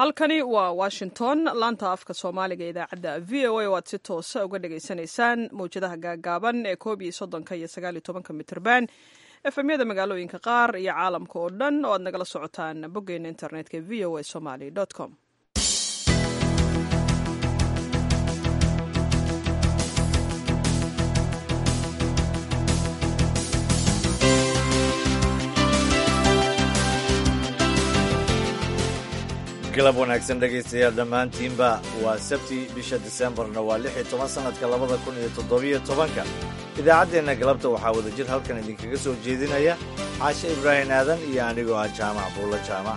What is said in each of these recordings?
halkani waa washington laanta afka soomaaliga idaacadda v o a oo aad si toosa uga dhagaysanaysaan mawjadaha gaagaaban ee koob iyo soddonka iyo sagaal iyo tobanka mitrban efemyada magaalooyinka qaar iyo caalamka oo dhan oo aad nagala socotaan boggeena internetka v o a somaly com galab wanaagsan dhegaystayaal dhammaantiinba waa sabti bisha disembarna waa lix iyo toban sannadka labada kun iyo toddobiyo tobanka idaacaddeenna galabta waxaa wadajir halkan idinkaga soo jeedinaya caashe ibraahim aadan iyo anigoo ah jaamac buulla jaamac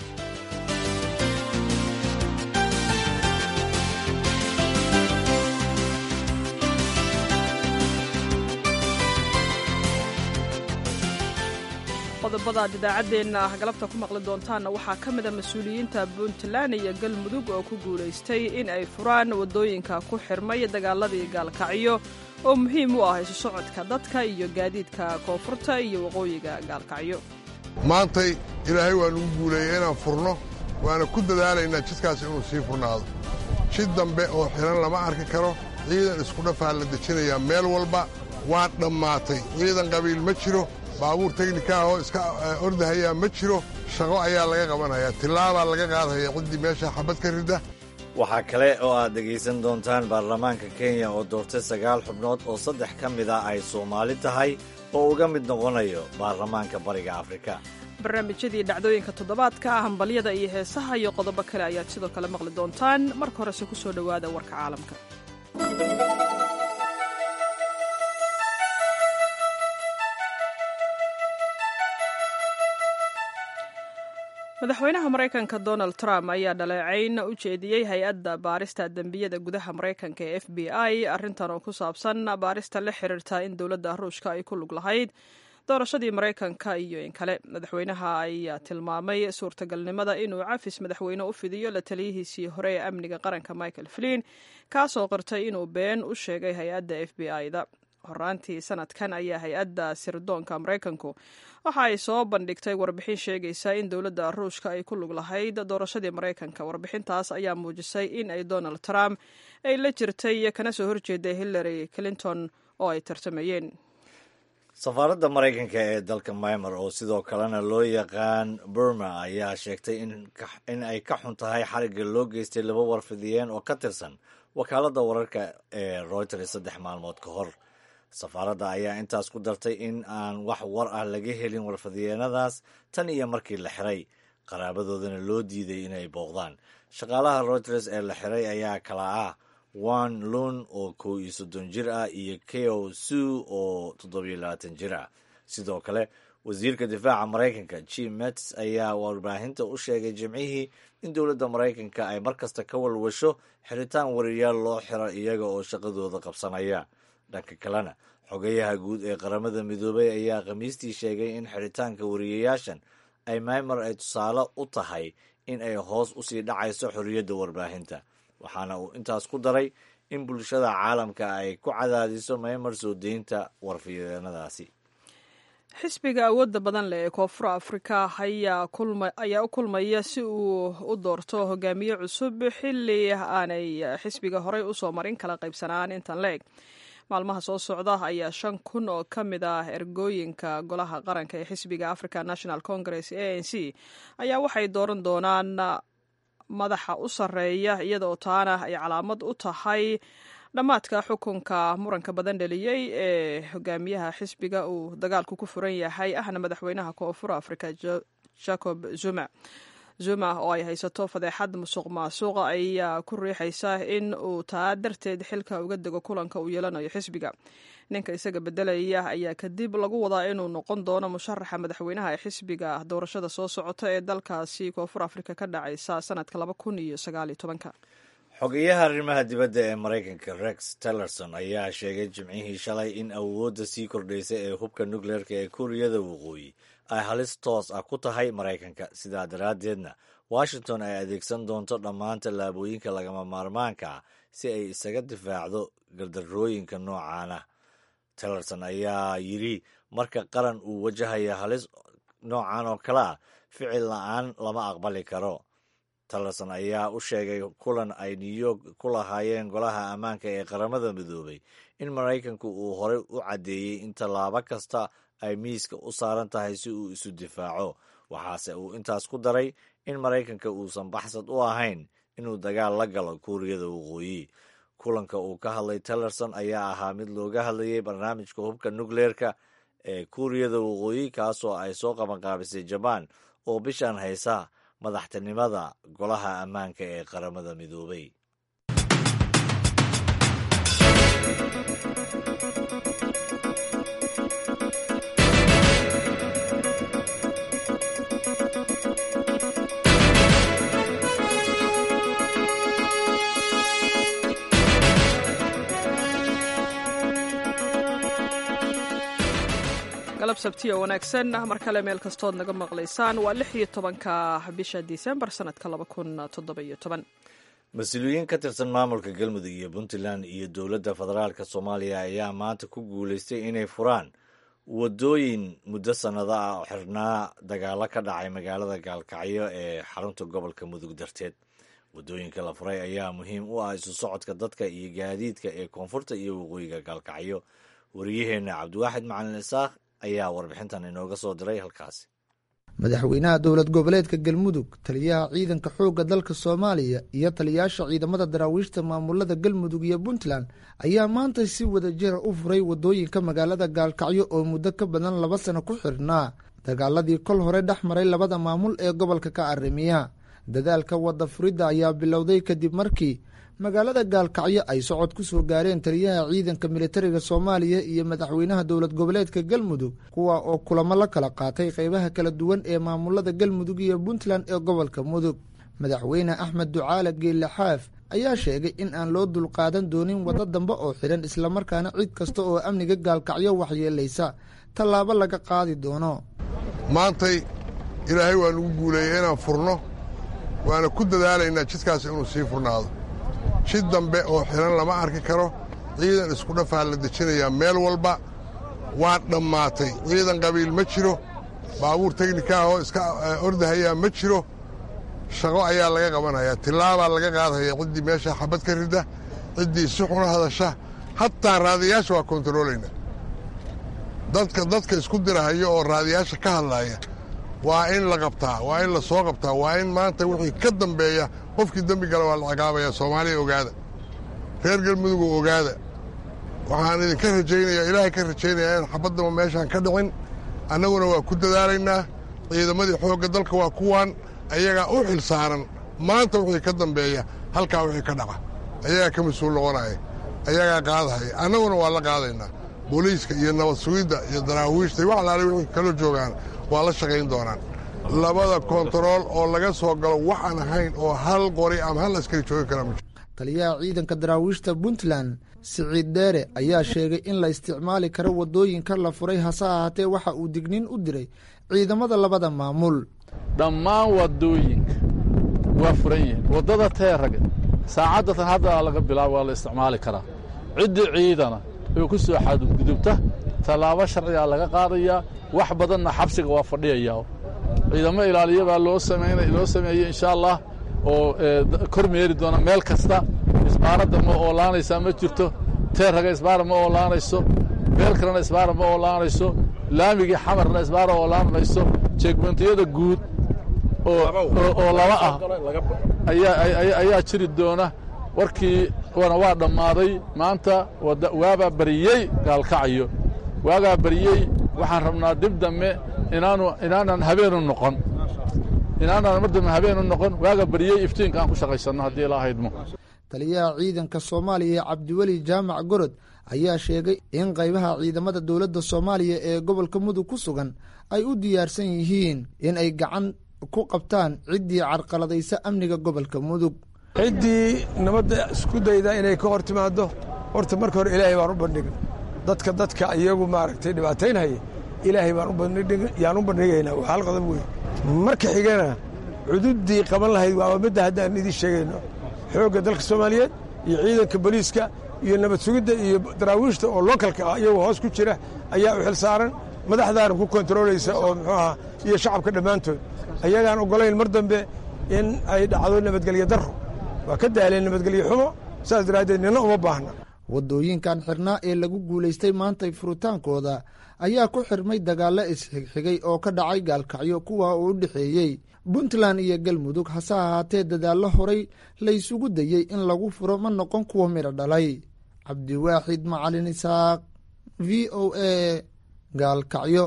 qodobada aad idaacaddeenna ah galabta ku maqli doontaanna waxaa ka mid a mas-uuliyiinta puntland iyo galmudug oo ku guulaystay in ay furaan waddooyinka ku xirmay dagaaladii gaalkacyo oo muhiim u ah isu socodka dadka iyo gaadiidka koonfurta iyo waqooyiga gaalkacyo maantay ilaahay waa nugu guuleeyey inaan furno waana ku dadaalaynaa jidkaas inuu sii furnaado jid dambe oo xidhan lama arki karo ciidan isku dhafaa la dejinayaa meel walba waa dhammaatay ciidan qabiil ma jiro baabuur teknika ah oo iska ordahayaa ma jiro shaqo ayaa laga qabanayaa tillaabaa laga qaadaya ciddii meesha xabad ka rida waxaa kale oo aad dhegaysan doontaan baarlamaanka kenya oo doortay sagaal xubnood oo saddex ka mid a ay soomaali tahay oo uga mid noqonayo baarlamaanka bariga afrika barnaamijyadii dhacdooyinka toddobaadka ah hambalyada iyo heesaha iyo qodobo kale ayaad sidoo kale maqli doontaan marka horese ku soo dhowaada warka caalamka madaxweynaha maraykanka donald trump ayaa dhaleecayn u jeediyey hay-adda baarista dembiyada gudaha maraykanka ee f b i arrintan oo ku saabsan baarista la xiriirta in dowladda ruushka ay ku lug lahayd doorashadii maraykanka iyo in kale madaxweynaha ayaa tilmaamay suurtagalnimada inuu cafis madaxweyne u fidiyo la taliyihiisii hore ee amniga qaranka michael flin kaasoo qirtay inuu been u sheegay hay-adda f b i-da horaantii sanadkan ayaa hay-adda sirdoonka maraykanku waxa ay soo bandhigtay warbixin sheegaysa in dowladda ruushka ay ku lug lahayd doorashadii maraykanka warbixintaas ayaa muujisay in ay donald trump ay la jirtay kana soo horjeeday hillary clinton oo ay tartamayeen safaaradda maraykanka ee dalka maymar oo sidoo kalena loo yaqaan burma ayaa sheegtay in ay ka xun tahay xarigga loo geystay laba warfidiyeen oo ka tirsan wakaaladda wararka ee reuters saddex maalmood ka hor safaaradda ayaa intaas ku dartay in aan wax war ah laga helin warfadiyeenadaas tan iyo markii la xiray qaraabadoodana loo diiday inay booqdaan shaqaalaha reuters ee la xiray ayaa kala ah wan lun oo kow iyo soddon jir ah iyo keo su oo toddobiyo labaatan jir ah sidoo kale wasiirka difaaca maraykanka jim mets ayaa warbaahinta u sheegay jimcihii in dowladda maraykanka ay markasta ka walwasho xiritaan wariyaal loo xiro iyaga oo shaqadooda qabsanaya dhanka kalena xogayaha guud ee qaramada midoobay ayaa khamiistii sheegay in xiritaanka wariyayaashan ay maymar ay tusaale u tahay in ay hoos usii dhacayso xorriyadda warbaahinta waxaana uu intaas ku daray in bulshada caalamka ay ku cadaadiso maymar soo deynta warfideenadaasi xisbiga awoodda badan leh ee koonfur afrika ayaa u kulmaya si uu u doorto hogaamiye cusub xilli aanay xisbiga horey usoo marin kala qaybsanaan intan la eg maalmaha soo socda ayaa shan kun oo ka mid ah ergooyinka golaha qaranka ee xisbiga african national congress a n c ayaa waxay dooran doonaan madaxa u sarreeya iyadaoo taana ay calaamad u tahay dhammaadka xukunka muranka badan dheliyey ee hogaamiyaha xisbiga uu dagaalku ku furan yahay ahna madaxweynaha koonfur africa jacob zuma zuma oo ay haysato fadeexad musuq maasuqa ayaa ku riixaysa in uu taa darteed xilka uga dego kulanka uu yeelanayo xisbiga ninka isaga bedelaya ayaa kadib lagu wadaa inuu noqon doono musharaxa madaxweynaha ee xisbiga doorashada soo socota ee dalkaasi koonfur afrika ka dhacaysa sanadka laba kun iyo sagaaliyo tobanka xogeyaha arrimaha dibadda ee maraykanka rex tillerson ayaa sheegay jimcihii shalay in awoodda sii kordhaysa ee hubka nukleerka ee kuuriyada waqooyi ay halis toos ah ku tahay maraykanka sidaa daraaddeedna washington ay adeegsan doonto dhammaan tallaabooyinka lagama maarmaanka ah si ay isaga difaacdo gardarrooyinka noocaana tillerson ayaa yidhi marka qaran uu wajahaya halis noocan oo kale ah ficil la-aan lama aqbali karo tillerson ayaa u sheegay kulan ay new york ku lahaayeen golaha ammaanka ee qaramada midoobay in maraykanku uu horey u caddeeyey in tallaabo kasta ay miiska u saaran tahay si uu isu difaaco waxaase uu intaas ku daray in maraykanka uusan baxsad u ahayn inuu dagaal la galo kuuriyada waqooyi kulanka uu ka hadlay tillerson ayaa ahaa mid looga hadlayay barnaamijka hubka nukleerka ee kuuriyada waqooyi kaasoo ay soo qabanqaabisay jabaan oo bishan haysa madaxtinimada golaha ammaanka ee qaramada midoobay galab sabtiyo wanaagsan mar kale meel kastood naga maqlaysaan waa lix iyo tobanka bisha disembar sanadka laba kun toddobayo toban mas-uuliyiin ka tirsan maamulka galmudug iyo puntland iyo dowladda federaalk soomaaliya ayaa maanta ku guulaystay inay furaan wadooyin muddo sannado ah oo xirnaa dagaalo ka dhacay magaalada gaalkacyo ee xarunta gobolka mudug darteed wadooyinka la furay ayaa muhiim u ah isu socodka dadka iyo gaadiidka ee koonfurta iyo waqooyiga gaalkacyo wariyaheenna cabdiwaaxid macalin isaaq ayaa warbixintan inooga soo diray halkaasi madaxweynaha dowlad goboleedka galmudug taliyaha ciidanka xoogga dalka soomaaliya iyo taliyaasha ciidamada daraawiishta maamulada galmudug iyo puntland ayaa maanta si wadajira u furay wadooyinka magaalada gaalkacyo oo muddo ka badan laba sano ku xirhnaa dagaaladii kol hore dhex maray labada maamul ee gobolka ka arrimiya dadaalka wadda furidda ayaa bilowday kadib markii magaalada gaalkacyo ay socod ku soo gaareen taliyaha ciidanka militariga soomaaliya iyo madaxweynaha dowlad goboleedka galmudug kuwa oo kulamo la kala qaatay qeybaha kala duwan ee maamulada galmudug iyo puntland ee gobolka mudug madaxweyne axmed ducaale geelle xaaf ayaa sheegay in aan loo dulqaadan doonin waddo dambe oo xidhan islamarkaana cid kasta oo amniga gaalkacyo waxyeelaysa tallaabo laga qaadi doono maantay ilaahay waa nugu guuleeyey inaan furno waana ku dadaalaynaa jidkaas inuu sii furnaado jid dambe oo xidhan lama arki karo ciidan isku dhafaa la dejinayaa meel walba waa dhammaatay ciidan qabiil ma jiro baabuur teknika ahoo iska ordahayaa ma jiro shaqo ayaa laga qabanayaa tillaabaa laga qaadaya ciddii meesha xabad ka rida ciddii si xuna hadasha hataa raadiyaasha waa kontaroolaynaa dadka dadka isku dirahayo oo raadiyaasha ka hadlaaya waa in la qabtaa waa in la soo qabtaa waa in maanta wixii ka dambeeya qofkii dembi gala waa la ciqaabaya soomaaliya ogaada reer galmudugu ogaada waxaan idinka rajaynayaa ilaahay ka rajaynayaa in xabaddaba meeshaan ka dhicin annaguna waa ku dadaalaynaa ciidamadii xoogga dalka waa kuwaan ayagaa u xil saaran maanta wixii ka dambeeya halkaa wixii ka dhaca ayagaa ka mas-uul noqonaya ayagaa qaadahaya annaguna waa la qaadaynaa booliiska iyo nabad sugidda iyo daraawiishta iyo wax alaale wixii kaloo joogaan waa la shaqayn doonaan labada kontarool oo laga soo galo waxaan ahayn oo hal qori ama hal askari joogi kara taliyaha ciidanka daraawiishta puntland siciid dheere ayaa sheegay in la isticmaali karo waddooyinka la furay hase ahaatee waxa uu digniin u diray ciidamada labada maamul dhammaan waddooyinka waa furan yihiin waddada teeraga saacaddatan hadda laga bilaabo waa la isticmaali karaa ciddii ciidana oo ku soo xadgudubta tallaabo sharcigaa laga qaadayaa wax badanna xabsiga waa fadhiyayaa ciidamo ilaaliya baa loo loo sameeyey insha allah oo kor meeri doona meel kasta isbaaradda ma oolaanaysaa ma jirto teeraga isbaara ma oolaanayso meel kalena isbaara ma oolaanayso laamigii xamarna isbaara oolaanayso jeegmentiyada guud oo laba ah ayaa jiri doona warkii wana waa dhammaaday maanta waabaa bariyey gaalkacyo waagaa bariyey waxaan rabnaa dib dambe inaanu inaanan habeenu noqon inaanaan mar dambe habeenu noqon waaga bariyey iftiinka aan ku shaqaysanno haddii ilaa haydmo taliyaha ciidanka soomaaliya cabdiweli jaamac gorod ayaa sheegay in qaybaha ciidamada dowladda soomaaliya ee gobolka mudug ku sugan ay u diyaarsan yihiin in ay gacan ku qabtaan ciddii carqaladaysa amniga gobolka mudug ciddii nabadda isku dayda inay ka hor timaaddo horta marka hore ilaahay baan u bandhigay dadka dadka iyagu maaragtay dhibaataynhaya ilaahay baan yaan u bandhigaynaa waa hal qodob wey marka xigana cududdii qaban lahayd waaba midda haddaan idin sheegayno xoogga dalka soomaaliyeed iyo ciidanka boliiska iyo nabad sugidda iyo daraawiishta oo lookalka ah iyagu hoos ku jira ayaa u xil saaran madaxdaana ku kontaroolaysa oo muxuu ahaa iyo shacabka dhammaantood ayagaan oggolayn mar dambe in ay dhacdo nabadgelyo darro waa ka daaleen nabadgelyo xumo saas daraaddeed nina uma baahna waddooyinkan xirnaa ee lagu guulaystay maantay furitaankooda ayaa ku xirmay dagaallo isxigxigay oo ka dhacay gaalkacyo kuwa uu u dhexeeyey puntland iyo galmudug hase ahaatee dadaallo horay laysugu dayey in lagu furo ma noqon kuwa midho dhalay cabdiwaaxid macalin isaaq v o a gaalkacyo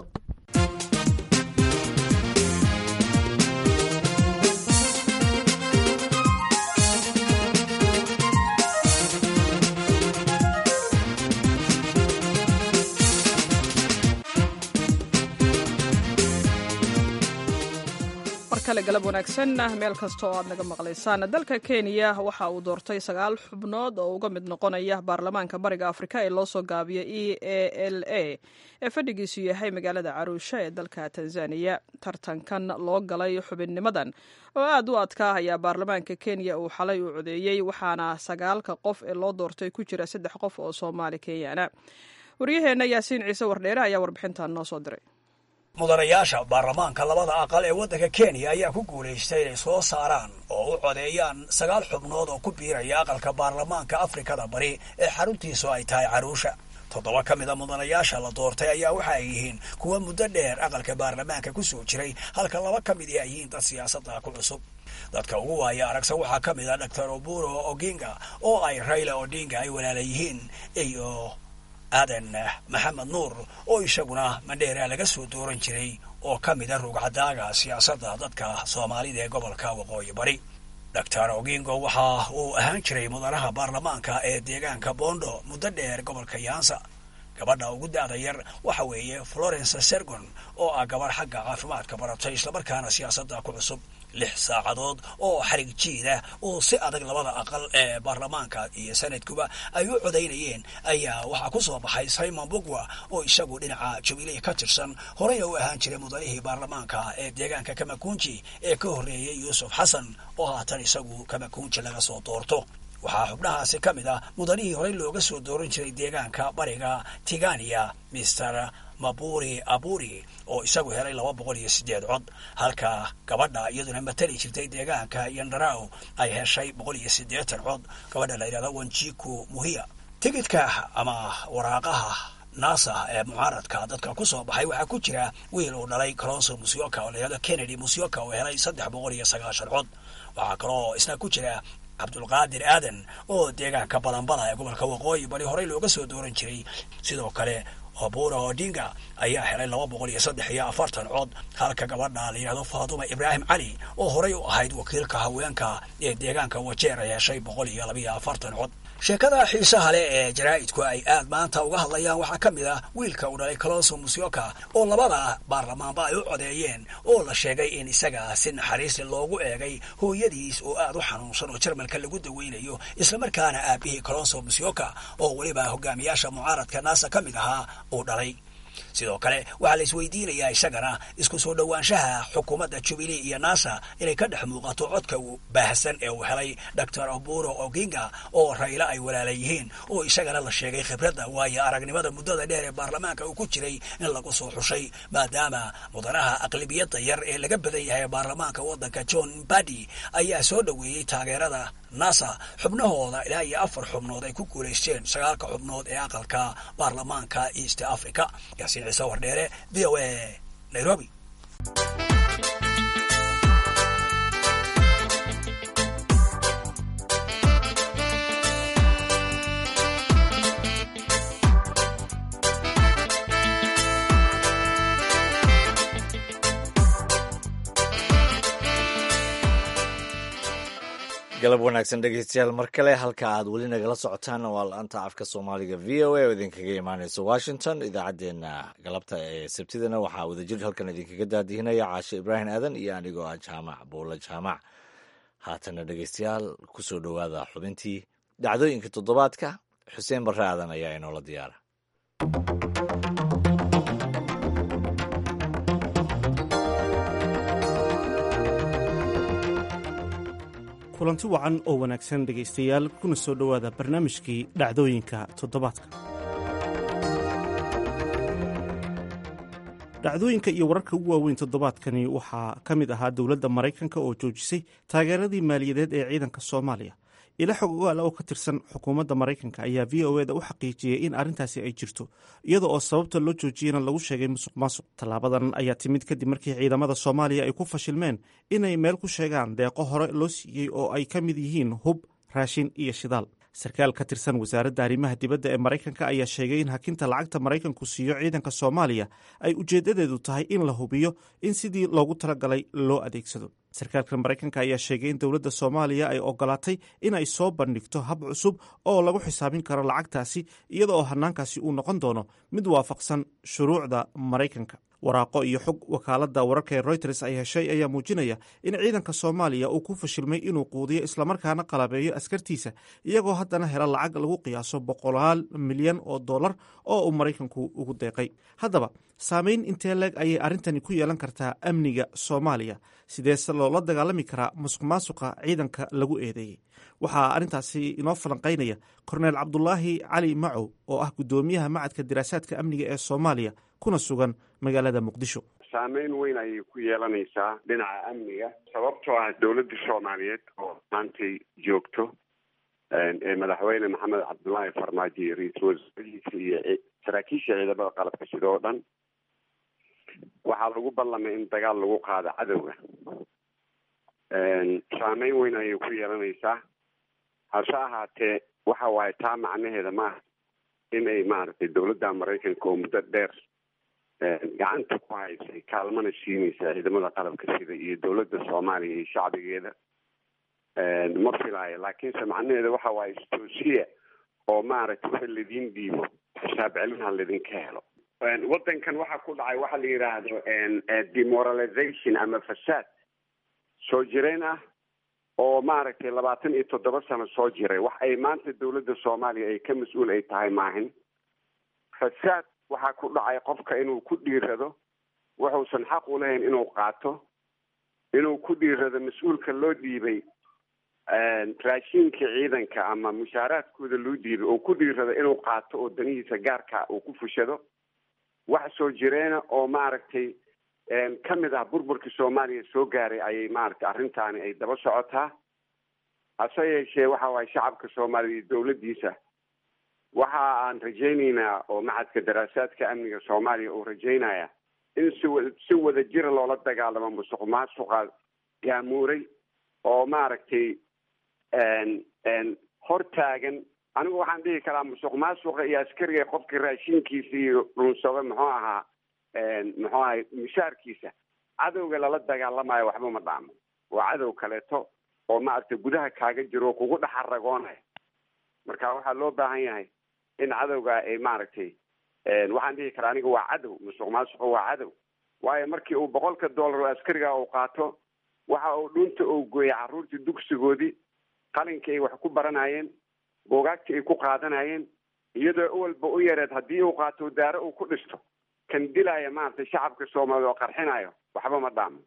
galab wanaagsan meel kasta oo aad naga maqlaysaan dalka kenya waxa uu doortay sagaal xubnood oo uga mid noqonaya baarlamaanka bariga afrika ee loo soo gaabiya e a l a ee fadhigiisu yahay magaalada caruusha ee dalka tanzaniya tartankan loo galay xubinnimadan oo aad u adkaa ayaa baarlamaanka kenya uu xalay u codeeyey waxaana sagaalka qof ee loo doortay ku jira saddex qof oo soomaali kenyana waryaheenna yaasiin ciise wardheere ayaa warbixintan noo soo diray mudanayaasha baarlamaanka labada aqal ee waddanka kenya ayaa ku guulaystay inay soo saaraan oo u codeeyaan sagaal xubnood oo ku biiraya aqalka baarlamaanka afrikada bari ee xaruntiisu ay tahay caruusha toddoba ka mid a mudanayaasha la doortay ayaa waxa ay yihiin kuwa muddo dheer aqalka baarlamaanka ku soo jiray halka laba ka mid ay yihiin dad siyaasadda ku cusub dadka ugu waaya aragsan waxaa ka mid a doctor oburo oginga oo ay rayla odinga ay walaala yihiin iyo aadan maxamed nuur oo isaguna mandheera laga soo dooran jiray oo ka mid a rugcadaaga siyaasadda dadka soomaalida ee gobolka waqooyi bari doctor ogingo waxa uu ahaan jiray mudanaha baarlamaanka ee deegaanka bondo muddo dheer gobolka yaansa gabadha ugu da-da yar waxa weeye florence sergon oo ah gabadh xagga caafimaadka baratay islamarkaana siyaasadda ku cusub lix saacadood oo xarig jiida oo si adag labada aqal ee baarlamaanka iyo sanadkuba ay u codaynayeen ayaa waxaa ku soo baxay simon bugwa oo isagu dhinaca jubilee ka tirsan horeyna u ahaan jiray mudanihii baarlamaanka ee deegaanka kamakunji ee ka horreeyey yuusuf xasan oo haatan isagu kamakunji laga soo doorto waxaa xubnahaasi ka mid ah mudanihii horey looga soo dooran jiray deegaanka bariga tigania mister maburi aburi oo isagu helay laba boqol iyo siddeed cod halka gabadha iyaduna matali jirtay deegaanka yandaraw ay heshay boqol iyo siddeetan cod gabadha la yidhahdo wanjiku muhiya tigidka ama waraaqaha nasa ee mucaaradka dadka ku soo baxay waxaa ku jira wiil uu dhalay colonso musyoka oo la yidhahdo kennedy musyoka oo helay saddex boqol iyo sagaashan cod waxaa kaloo isna ku jira cabdulqaadir aadan oo deegaanka balanbala ee gobolka waqooyi bari horey looga soo dooran jiray sidoo kale obura odinga ayaa helay laba boqol iyo saddex iyo afartan cod halka gabadha la yidhahdo faatuma ibraahim cali oo horey u ahayd wakiilka haweenka ee deegaanka wajeer ay heshay boqol iyo labaiyo afartan cod sheekada xiisaha leh ee jaraa'idku ay aad maanta uga hadlayaan waxaa ka mid ah wiilka uu dhalay colonso musyoka oo labada baarlamaanba ay u codeeyeen oo la sheegay in isaga si naxariisli loogu eegay hooyadiis oo aad u xanuunsan oo jarmalka lagu daweynayo islamarkaana aabihii colonso musyoka oo weliba hogaamiyaasha mucaaradka naasa ka mid ahaa uu dhalay sidoo kale waxaa la isweydiinayaa isagana isku soo dhowaanshaha xukuumadda jubilee iyo nasa inay ka dhex muuqato codka baahsan ee uu helay doctor oburo oginga oo raylo ay walaala yihiin oo isagana la sheegay khibradda waayo aragnimada muddada dheer ee baarlamaanka uu ku jiray in lagu soo xushay maadaama mudanaha aqlibiyadda yar ee laga badan yahay baarlamaanka waddanka john badi ayaa soo dhoweeyey taageerada nasa xubnahooda ilaa iyo afar xubnood ay ku guulaysteen sagaalka xubnood ee aqalka baarlamaanka east africa yaasiin ciise wardheere v o a nairobi galab wanaagsan dhegeystayaal mar kale halka aad weli nagala socotaan waa la-anta afka soomaaliga v o a oo idinkaga imaaneysa washington idaacaddeenna galabta ee sabtidana waxaa wadajir halkan idinkaga daadihinaya caashe ibraahim aadan iyo anigoo ah jaamac buulla jaamac haatana dhegeystayaal kusoo dhowaada xubintii dhacdooyinka toddobaadka xuseen barre aadan ayaa inoola diyaara kulanti wacan oo wanaagsan dhegaystayaal kuna soo dhowaada barnaamijkii dhacdooyinka toddobaadka dhacdooyinka iyo wararka ugu waaweyn toddobaadkani waxaa ka mid ahaa dowladda maraykanka oo joojisay taageeradii maaliyadeed ee ciidanka soomaaliya ila xog ogaal oo ka tirsan xukuumadda maraykanka ayaa v o eda u xaqiijiyey in arrintaasi ay jirto iyada oo sababta loo joojiyena lagu sheegay musuq maasuq tallaabadan ayaa timid kadib markii ciidamada soomaaliya ay ku fashilmeen inay meel ku sheegaan deeqo hore loo siiyey oo ay ka mid yihiin hub raashin iyo shidaal sarkaal ka tirsan wasaaradda arrimaha dibadda ee maraykanka ayaa sheegay in hakinta lacagta maraykanku siiyo ciidanka soomaaliya ay ujeeddadeedu tahay in la hubiyo in sidii loogu talagalay loo adeegsado sarkaalka maraykanka ayaa sheegay in dowladda soomaaliya ay ogolaatay in ay soo bandhigto hab cusub oo lagu xisaabin karo lacagtaasi iyada oo hanaankaasi uu noqon doono mid waafaqsan shuruucda maraykanka waraaqo iyo xog wakaaladda wararka ee royters ay heshay ayaa muujinaya in ciidanka soomaaliya uu ku fashilmay inuu quudiyo islamarkaana qalabeeyo askartiisa iyagoo haddana hela lacag lagu qiyaaso boqolaal milyan oo dollar oo uu maraykanku ugu deeqay haddaba saameyn intee leeg ayay arrintani ku yeelan kartaa amniga soomaaliya sideese loola dagaalami karaa musuq maasuqa ciidanka lagu eedeeyey waxaa arrintaasi inoo falanqaynaya korneel cabdulaahi cali macow oo ah guddoomiyaha macadka diraasaadka amniga ee soomaaliya kuna sugan magaalada muqdisho saameyn weyn ayay ku yeelanaysaa dhinaca amniga sababtoo ah dowladda soomaaliyeed oo maantay joogto ee madaxweyne maxamed cabdullaahi farmaajo iyo ra-iisul wasaarihiisa iyo saraakiisha ciidamada qalabka sida oo dhan waxaa lagu ballamay in dagaal lagu qaado cadowga saameyn weyn ayay ku yeelanaysaa hase ahaatee waxa waaye taa macnaheeda maaha inay maaragtay dowladda maraykanka oo muddo dheer gacanta ku haysay kaalmana siinaysa ciidamada qalabka sida iyo dowladda soomaaliya iyo shacbigeeda ma filaayo laakiinse macnaheeda waxa waaye istoosiya oo maaragtay waxa ladiin dhiibo xisaab celinha laydinka helo waddankan waxaa ku dhacay waxa la yidhaahdo demoralization ama fasaad soo jireen ah oo maaragtay labaatan iyo toddoba sano soo jiray wax ay maanta dowladda soomaaliya ay ka mas-uul ay tahay maahin fasaad waxaa ku dhacay qofka inuu ku dhiirado wuxuusan xaq u lahayn inuu qaato inuu ku dhiirado mas-uulka loo dhiibay raashiinka ciidanka ama mushaaraadkooda loo dhiibay oo ku dhiirado inuu qaato oo danihiisa gaarka uu ku fushado wax soo jireena oo maaragtay ka mid ah burburkii soomaaliya soo gaaray ayay maaragtay arrintaani ay daba socotaa hase yeeshee waxa waaye shacabka soomaaliya iyo dowladdiisa waxa aan rajaynaynaa oo macadka daraasaadka amniga soomaaliya uu rajaynaya in si wa si wada jira loola dagaalamo musuq maasuqa gaamuuray oo maaragtay hor taagan anigu waxaan dhihi karaa musuq maasuqa iyo askariga qofka raashinkiisa iyo dhunsado muxuu ahaa muxuu ahay mishaarkiisa cadowga lala dagaalamayo waxba ma dhaamo waa cadow kaleeto oo maaragtay gudaha kaaga jiro oo kugu dhex aragoonaya marka waxaa loo baahan yahay in cadowga ay maaragtay waxaan dhihi karaa aniga waa cadow musuq maasuqa waa cadow waayo markii uu boqolka dollar oo askariga uu qaato waxa uu dhunta uu gooyay carruurtii dugsigoodii qalinkii ay wax ku baranayeen buugaagtii ay ku qaadanayeen iyadoo awalba u yareed haddii uu qaato daaro uu ku dhisto kan dilaya maaragtay shacabka soomaaliya oo qarxinayo waxba ma dhaamo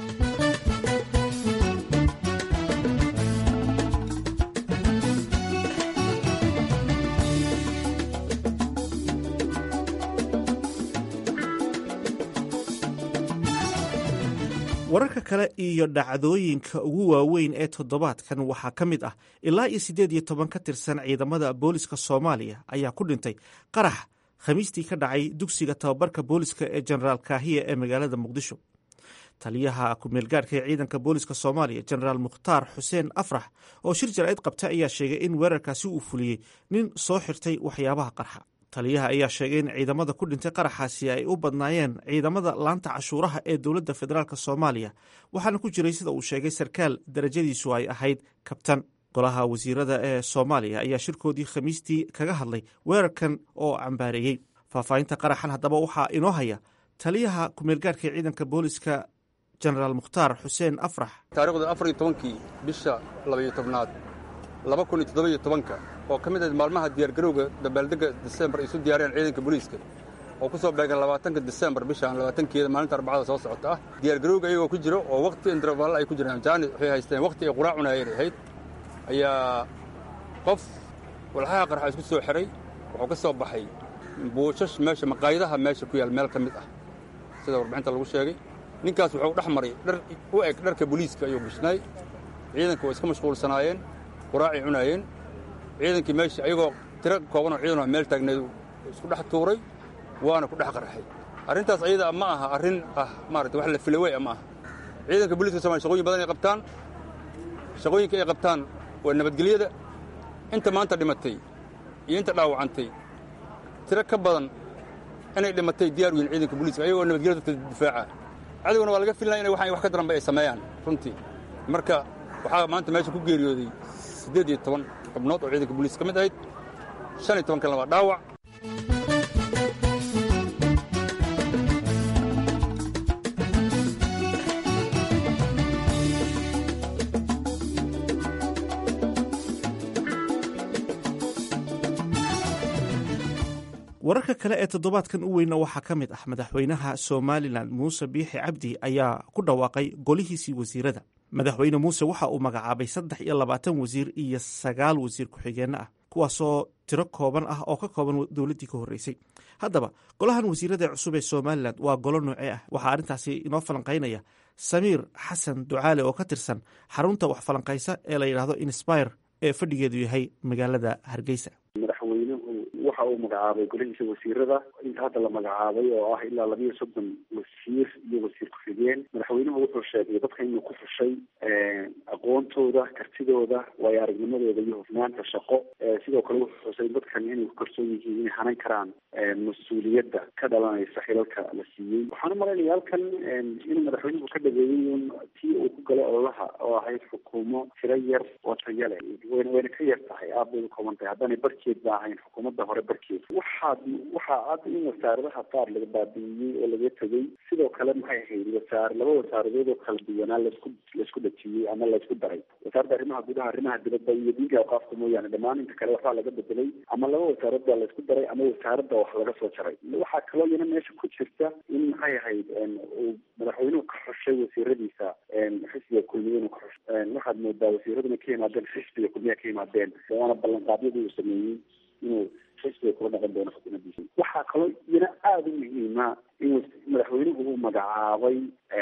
wararka kale iyo dhacdooyinka ugu waaweyn ee toddobaadkan waxaa ka mid ah ilaa iyo siddeed iyo toban ka tirsan ciidamada booliska soomaaliya ayaa ku dhintay qarax khamiistii ka dhacay dugsiga tababarka booliska ee jenaraal kaahiya ee magaalada muqdisho taliyaha ku-meelgaarka ee ciidanka booliska soomaaliya jenaraal mukhtaar xuseen afrax oo shir jaraa'id qabta ayaa sheegay in weerarkaasi uu fuliyey nin soo xirtay waxyaabaha qarxa taliyaha ayaa sheegay in ciidamada ku dhintay qaraxaasi ay u badnaayeen ciidamada laanta cashuuraha ee dowladda federaalk soomaaliya waxaana ku jiray sida uu sheegay sarkaal darajadiisu ay ahayd kabtan golaha wasiirada ee soomaaliya ayaa shirkoodii khamiistii kaga hadlay weerarkan oo cambaareeyey faahfaahinta qaraxan haddaba waxaa inoo haya taliyaha ku-meelgaarka ee ciidanka booliska jenaraal mukhtaar xuseen afrax taarikhda afar iyo tobankii bisha labaiyo tobnaad laba kun iyo toddoba iyo tobanka oo ka mid ahayd maalmaha diyaargarowga dabaaldegga disembar ay isu diyaariyeen ciidanka booliiska oo ku soo beegan labaatanka disembar bishaan labaatankeeda maalinta arbacada soo socota ah diyaargarowga iyagoo ku jiro oo wakhti intervaalla ay ku jiraan jaani waxay haysteen wakhti ay quraac cunaayeen ahayd ayaa qof walxaha qarxa isku soo xiray wuxuu ka soo baxay buushash meesha maqaayadaha meesha ku yaal meel ka mid ah sida warbixinta lagu sheegay ninkaas wuxuu dhex maray dhar u eg dharka booliiska ayuu gishnaay ciidanka waa iska mashquulsanaayeen quraacay cunaayeen ciidankii meesha ayagoo tiro koobanoo ciidanoo meel taagneed isku dhex tuuray waana ku dhex qarxay arrintaas ayada ma aha arrin ah maarata wax la filawey ma aha ciidanka booliiska somalia shaqooyin badan ay qabtaan shaqooyinka ay qabtaan waa nabadgelyada inta maanta dhimatay iyo inta dhaawacantay tiro ka badan inay dhimatay diyaar u yihin ciidanka booliiska ayagoo nabadgelyada dadka difaaca cadowgana waa laga filnaya inay waxaan wax ka daranba ay sameeyaan runtii marka waxaa maanta meesha ku geeriyooday siddeed iyo toban xubnood oo ciidanka booliiska ka mid ahayd shan iyo toban kalena waa dhaawac wararka kale ee toddobaadkan u weyna waxaa ka mid ah madaxweynaha somalilan muuse biixi cabdi ayaa ku dhawaaqay golihiisii wasiirada madaxweyne muuse waxa uu magacaabay saddex iyo labaatan wasiir iyo sagaal wasiir ku-xigeenno ah kuwaasoo tiro kooban ah oo ka kooban dowladdii ka horreysay haddaba golahan wasiirada cusub ee somalilan waa golo noocee ah waxaa arrintaasi inoo falanqaynaya samiir xasan ducaale oo ka tirsan xarunta wax falanqaysa ee la yidhaahdo inspire ee fadhigeedu yahay magaalada hargeysa madaxweynuhu waxa uu magacaabay golihiisa wasiirada inta hadda la magacaabay oo ah ilaa labiyo soddon wasiir iyo wasiir ku-xigeen madaxweynuhu wuxuu sheegay dadka inuu ku xushay aqoontooda kartidooda waayo aragnimadooda iyo hufnaanta shaqo sidoo kale wuxuu xusay dadkan inay ku kalsoon yihiin inay hanan karaan mas-uuliyadda ka dhalanaysa xilalka la siiyey waxaan u malaynaya halkan inuu madaxweynuhu ka dhageeyey un tii uu ku galay ololaha oo ahayd xukuumo tiro yar oo tayo leh wayna wayna ka yar tahay aad bay u kooban tahay haddaanay barkeed ba ahayn xukuumadda hore barkeed waxaad waxaa cad in wasaaradaha qaar laga baabi'iyey oo laga tegey sidoo kale maxay ahayd wasaar laba wasaaradood oo kala duwanaa laisku laisku dhajiyey ama laisku daray wasaaradda arrimaha gudaha arrimaha dibadda iyo diinka awqaafka mooyaane dhammaan inta kale waxbaa laga bedelay ama laba wasaarad baa laisku daray ama wasaaradda wax laga soo jaray waxaa kaloo iyana meesha ku jirta in maxay ahayd uu madaxweynuhu ka xushay wasiiradiisa xisbiga kulmiye inuu ka xush waxaad moodaa wasiiraduna ka yimaadeen xisbiga kulmiya ka yimaadeen waana ballanqaadyadii uu sameeyey inuu xisbiga kula dhaqan doono xukuumaddiisa waxaa kaloo iyana aada u muhiima in madaxweynuhu uu magacaabay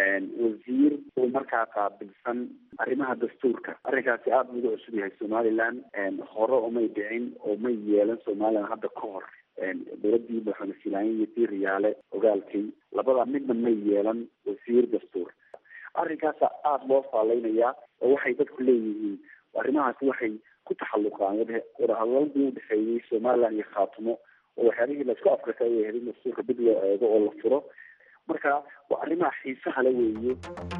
wasiir uu markaa qaabilsan arrimaha dastuurka arrinkaasi aada uga cusub yahay somaliland hore umay dhicin oo may yeelan somaliland hadda ka hor dowladdii madaxweyne filaanya iyo dii riyaale ogaalkay labada midna may yeelan wasiir dastuur arrinkaasa aada loo faaleynayaa oo waxay dadku leeyihiin arrimahaasi waxay ku taxalluqaan wadahadaladii u dhexeeyey somaliland iyo khaatumo oo waxyaalihii laisku afrika ay ahayd in dastuurka dib loo eego oo la furo marka waa arrimaha xiisaha le weeye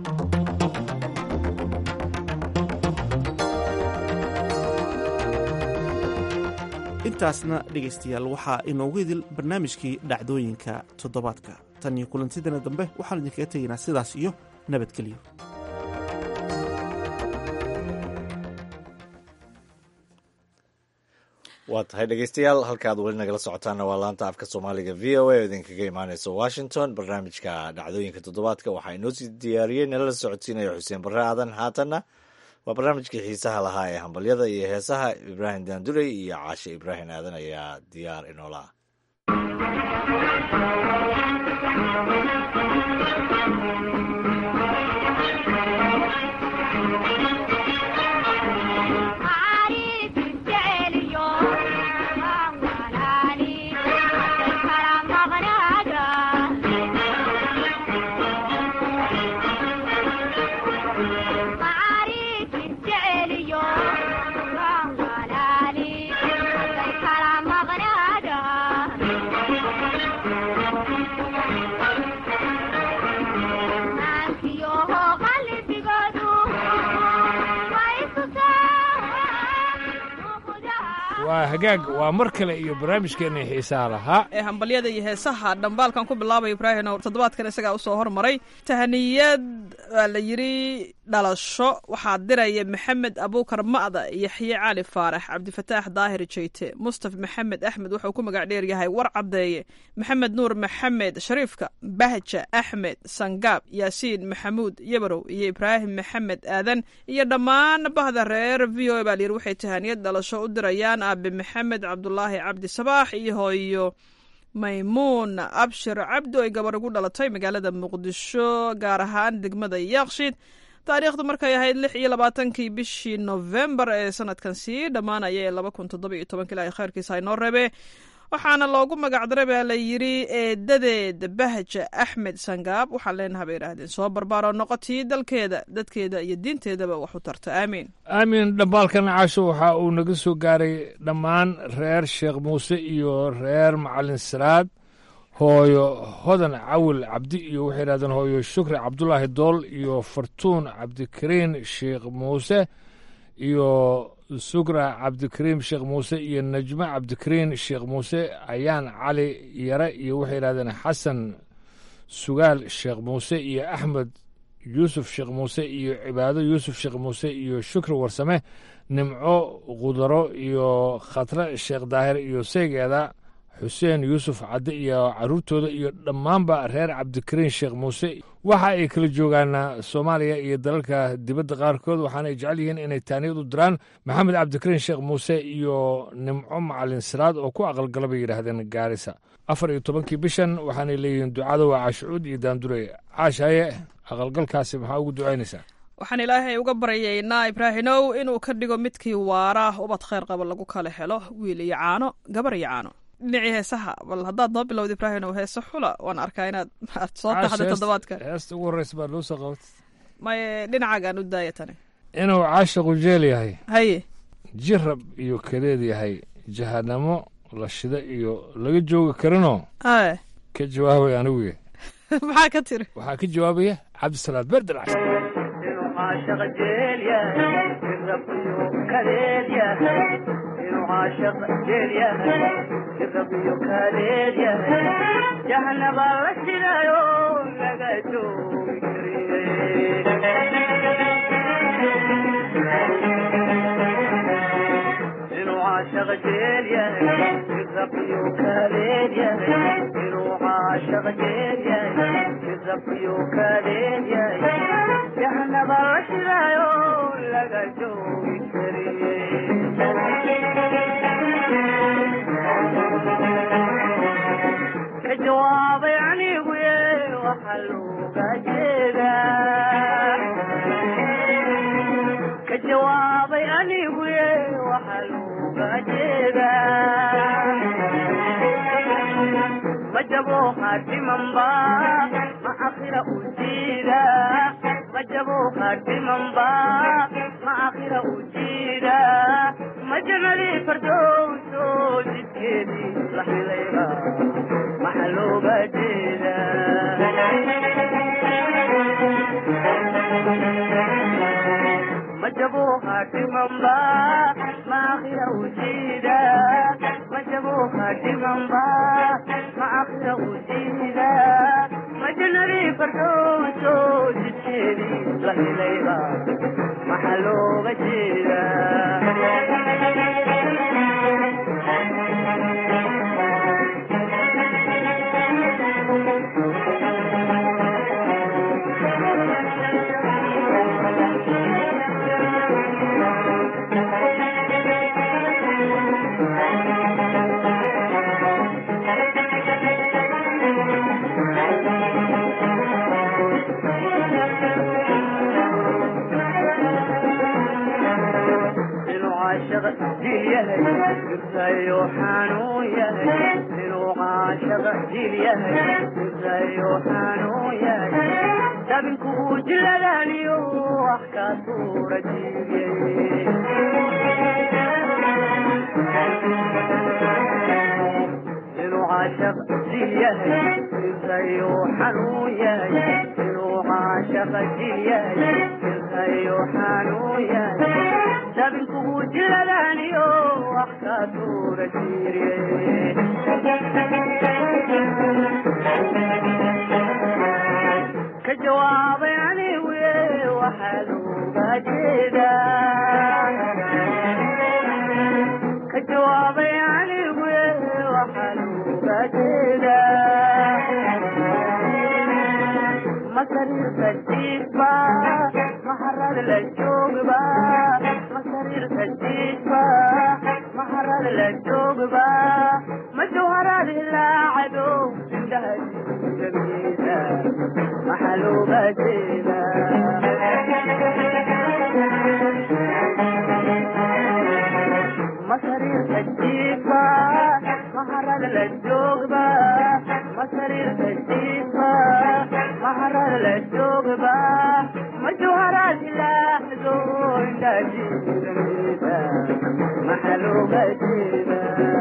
intaasna dhegaystayaal waxaa inoogu idil barnaamijkii dhacdooyinka toddobaadka tan iyo kulantidana dambe waxaan idinkaga tegaynaa sidaas iyo nabadgelyo waa tahay dhegeystayaal halkaad weli nagala socotaana waa laanta afka soomaaliga v o a oo idinkaga imaaneysa washington barnaamijka dhacdooyinka toddobaadka waxaa inoo sii diyaariyey nalala socodsiinaya xuseen barre aadan haatanna waa barnaamijkii xiisaha lahaa ee hambalyada iyo heesaha ibraahim daandurey iyo caashe ibraahim aadan ayaa diyaar inoola waa hagaag waa mar kale iyo barnaamijkeena xiisaha lahaa ee hambalyada iyo heesaha dhambaalkan ku bilaabay ibraahim oo toddobaadkan isagaa usoo hormaray tahaniyad waa la yidhi dhalasho waxaa diraya maxamed abuukar ma'da yaxye cali faarax cabdifataax daahir jeyte mustaf maxamed axmed wuxuu ku magac dheer yahay war caddeeye maxamed nuur maxamed shariifka bahja axmed sangaab yaasiin maxamuud yabarow iyo ibraahim maxamed aadan iyo dhammaan bahda reer v o a baa layidhi waxay tahaniyad dhalasho u dirayaan aabe maxamed cabdulaahi cabdi sabaax iyo hooyo maymuun abshir cabdi ay gabar ugu dhalatay magaalada muqdisho gaar ahaan degmada yaaqshiid taariikhdu markay ahayd lix iyo labaatankii bishii novembar ee sanadkan sii dhammaanaya ee laba kun toddoba iyo tobanka ilaahay khayrkiisa inoo reebe waxaana loogu magacdaray baa la yidhi eedadeed bahja axmed sangaab waxaan leenaha bay yidhaahdeen soo barbaaro noqotii dalkeeda dadkeeda iyo diinteedaba wax u tarta aamiin aamin dhambaalkan caasho waxa uu naga soo gaaray dhammaan reer sheekh muuse iyo reer macalin siraad hooyo hodan cawil cabdi iyo waxay yidhahdeen hooyo shukri cabdulaahi dool iyo fartuun cabdikariin sheekh muuse iyo sugra cabdikariim sheekh muuse iyo najmo cabdikariin sheekh muuse ayaan cali yare iyo waxay yidhahdeen xasan sugaal sheekh muuse iyo axmed yuusuf sheekh muuse iyo cibaado yuusuf sheekh muuse iyo shukri warsame nimco khudaro iyo khatre sheekh daahir iyo seygeeda xuseen yuusuf cadde iyo caruurtooda iyo dhammaanba reer cabdikariin sheekh muuse waxa ay kala joogaan soomaaliya iyo dalalka dibadda qaarkood waxaana ay jecel yihiin inay taaniyad u diraan maxamed cabdikariin sheekh muuse iyo nimco macalin siraad oo ku aqalgala bay yidhaahdeen gaarisa afar iyo tobankii bishan waxaanay leeyihiin ducada waa caashucuud iyo daandurey caashaye aqalgalkaasi maxaa ugu ducaynaysaa waxaan ilaahay uga baryaynaa ibraahinow inuu ka dhigo midkii waara ubad khayr qaba lagu kala helo wiil iyo caano gabar iyo caano dhinacii heesaha bal haddaad noo bilowda ibraahinow heese xula waan arkaa inaad aad soo taxday toddobaadkan heesta ugu horreysa baad loo soo qabatay maye dhinacaagaan u daaya tani inuu caashaqu jeel yahay haye jirab iyo kadeed yahay jahanamo la shida iyo laga joogi karinoo aye ka jawaabay aniguye maxaa ka tiri waxaa ka jawaabaya cabdisalaad berder cas jahanaba la shirayo laga joogi inuu caashaq jeel yahayiraqiyo kaaleed yahay inuu caashaq jeel yahay iraqiyo kaaleed yahay jahanaba la shirayo laga joogi kariye jawaabay anigu ye waxa looga jeedaa ka jawaabay anigu ye waxa looga jeedaa ma jabo haatimanba ma akhira u jiida ma jabo haatimanba ma akhira u jiida ma janadii fardowso jidkeedii la xilayba maxa looga jeedaa ma jabo haatimanba ma akhira u jiida ma jabo haatimanba ma akhira u jiida ma janadii fardowso jidkeedii la xilayba maxa looga jirtayo xanuun yahay inuu caashaq jil yahay jirtayo xanuun yahay dabinku uu jiladaniyo wax ka suura jiibiyey inuu caashaq jil yahay jirtayo xanuun yahay inuu caashaq jil yahay jirtayo xanuun yahay dabinku uu jiladaniyo wax ka suura jiiriyey ka jawaabay anigu ye waxaa looga jeedaa ka jawaabay anigu ye waxaa looga jeedaa masariirka jiifba maharad la joogba masariirka jiifba maharad la joogba ma جوهرات العدو عندها جميلة محلومة جيلة مصارير تجيبة مهرة للجوغبة مصارير تجيبة مهرة للجوغبة مجوهرات العدو عندها جميلة محلومة جيلة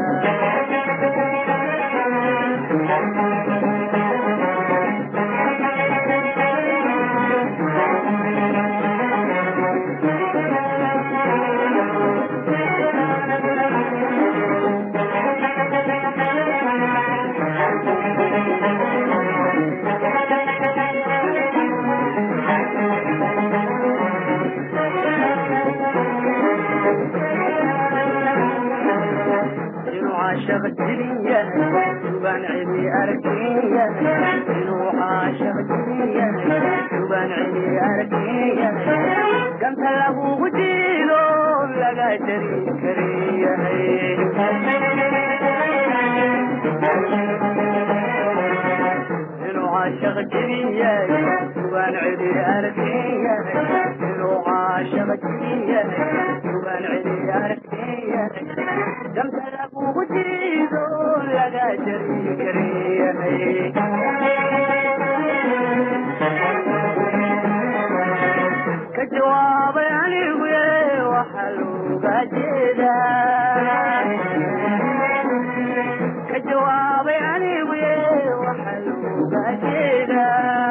إنو عاشق الدنيا شوبان عيني أركية إنو عاشق الدنيا شوبان عيني أركية كم تلقوا وجيلو لقى جري كريه إنو عاشق الدنيا شوبان عيني أركية إنو عاشق الدنيا شوبان عيني أركية كم تلقوا وجيلو لقى جري كريه كجواب يعني ويا وحلو بجدا كجواب يعني ويا وحلو بجدا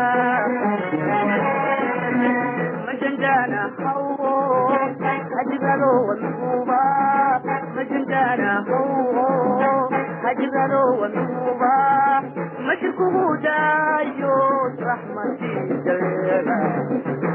مجندانا حو هجبلو والنوبة مجندانا حو هجبلو والنوبة مشركه دايو رحمتي جلبه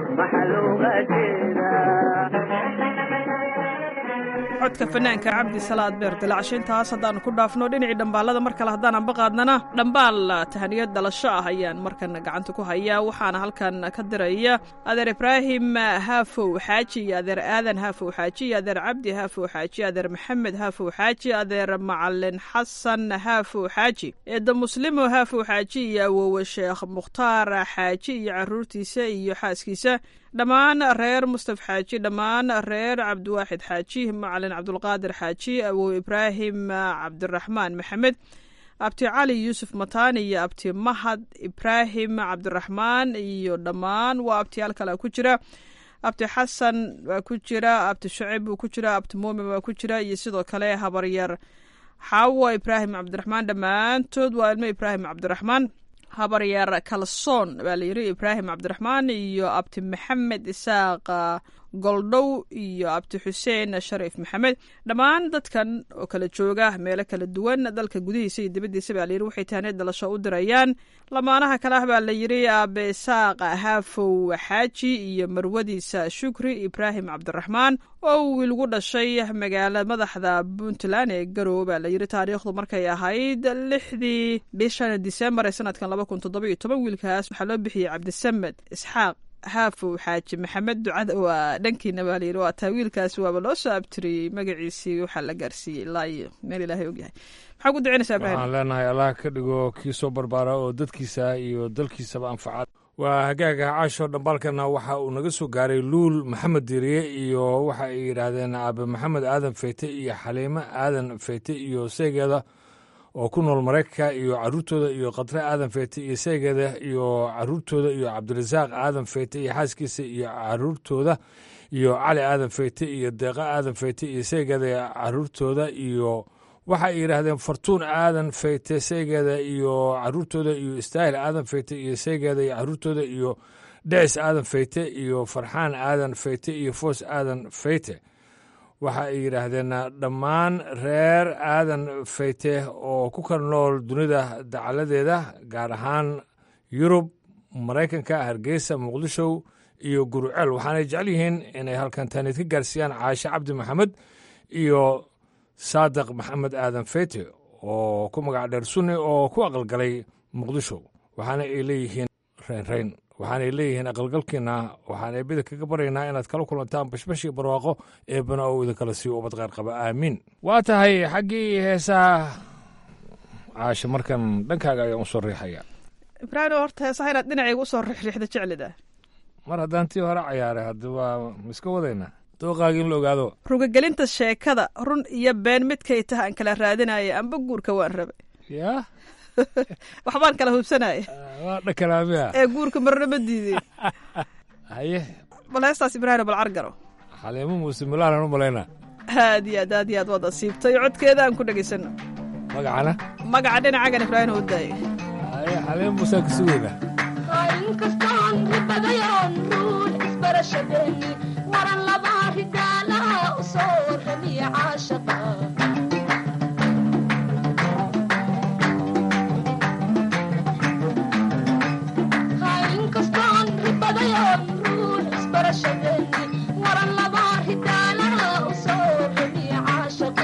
codka fanaanka cabdi salaad beer dilaacshaintaas haddaannu ku dhaafno dhinacii dhambaalada mar kale haddaan anba qaadnana dhambaal tahaniyad dhalasho ah ayaan markan gacanta ku hayaa waxaana halkan ka diraya adeer ibraahim haafow xaaji iyo adeer aadan haafow xaaji iyo adeer cabdi haafow xaaji adeer maxamed haafow xaaji adeer macalin xasan haafow xaaji eedda muslimo haafow xaaji iyo awowe sheekh mukhtaar xaaji iyo caruurtiisa iyo xaaskiisa dhammaan reer mustaf xaaji dhammaan reer cabdiwaaxid xaaji macalin cabdulqaadir xaaji awow ibraahim cabdiraxmaan maxamed abti cali yuusuf mataani iyo abti mahad ibraahim cabdiraxmaan iyo dhammaan waa abtiyaal kale ku jira abti xasan waa ku jira abti shacib buu ku jira abti muumin waa ku jira iyo sidoo kale habaryar xaawo ibraahim cabdiraxmaan dhammaantood waa ilmo ibraahim cabdiraxmaan habaryar kalsoon baa layidhi ibraahim cabdiraxmaan iyo abti maxamed isaaq goldhow iyo abti xuseen shariif maxamed dhammaan dadkan oo kala jooga meelo kala duwan dalka gudihiisa iyo dibaddiisa baa layidhi waxay tahaneed dhalasho u dirayaan lamaanaha kale ah baa layidhi aabe isaaq haafow xaaji iyo marwadiisa shukri ibraahim cabdiraxmaan oo wiil gu dhashay magaala madaxda puntland ee garowe baa layidhi taariikhdu markay ahayd lixdii bishan disembar ee sanadkan laba kun toddoba iyo toban wiilkaas waxaa loo bixiyey cabdisamed isxaaq haafow xaaji maxamed ducada waa dhankiina baa layidhi waa taa wiilkaas waaba loo soo abtiriyey magaciisii waxaa la gaarsiiyey ilaa iyo meel ilaahay ogyahay maxaa ku ducinaysaa ibrahim waxaan leenahay allah ka dhigo kii soo barbaara oo dadkiisa iyo dalkiisaba anfacad waa hagaaga caasho dhambaalkana waxa uu naga soo gaaray luul maxamed diriye iyo waxa ay yidhaahdeen aabe maxamed aadan feyte iyo xaliimo aadan feyte iyo seegeeda oo ku nool maraykanka iyo caruurtooda iyo khatre aadan feyte iyo seegeeda iyo caruurtooda iyo cabdirasaaq aadan feyte iyo xaaskiisa iyo caruurtooda iyo cali aadan feyte iyo deeqa aadan feyte iyo seegeeda iyo caruurtooda iyo waxa ay yidhaahdeen fartuun aadan feyte seegeeda iyo caruurtooda iyo istaahil aadan feyte iyo seegeeda iyo caruurtooda iyo dhecis aadan feyte iyo farxaan aadan feyte iyo foos aadan feyte waxa ay yidhaahdeen dhammaan reer aadan feyte oo ku kala nool dunida dacaladeeda gaar ahaan yurub maraykanka hargeysa muqdisho iyo guruceel waxaanay jecel yihiin inay halkan taaniid ka gaarsiiyaan caashe cabdi maxamed iyo saadiq maxamed aadan feyte oo ku magac dheer sunni oo ku aqalgalay muqdisho waxaana ay leeyihiin reynreyn waxaanay leeyihiin aqalgalkiina waxaan eebida kaga baryaynaa inaad kala kulantaan bashbashii barwaaqo eebana oo idinkala siiyo ubad kheyr qaba aamiin waa tahay xaggii heesaha caasho markan dhankaaga ayaan usoo riixaya ibraahim horta heesaha inaad dhinacayga usoo rixriixda jeclida mar haddaan tii hore cayaaray haddi waa miska wadaynaa dooqaaga in la ogaado rugagelinta sheekada run iyo been midkay taha aan kala raadinaya amba guurka waan rabay yaa waxbaan kala hubsanaya waa dhakalaamiya ee guurka marna ma diideen haye bal heestaas ibraahim bal cargaro xaliimo muuse milaanan u malaynaa aad iyo aad aad iyo aad waad asiibtay codkeeda aan ku dhegaysano magacana magaca dhinacagan ibraahim u daaya haye xaliimo muusea ka sugayna inkastoon ribadayoon ruux isbarashadeeni waran laba ridaalaha u soo warramiya caashaqa inkastoon ribadayoon ruux isbarashadeeni waran laba ridaalaha u soo warramiya caashaqa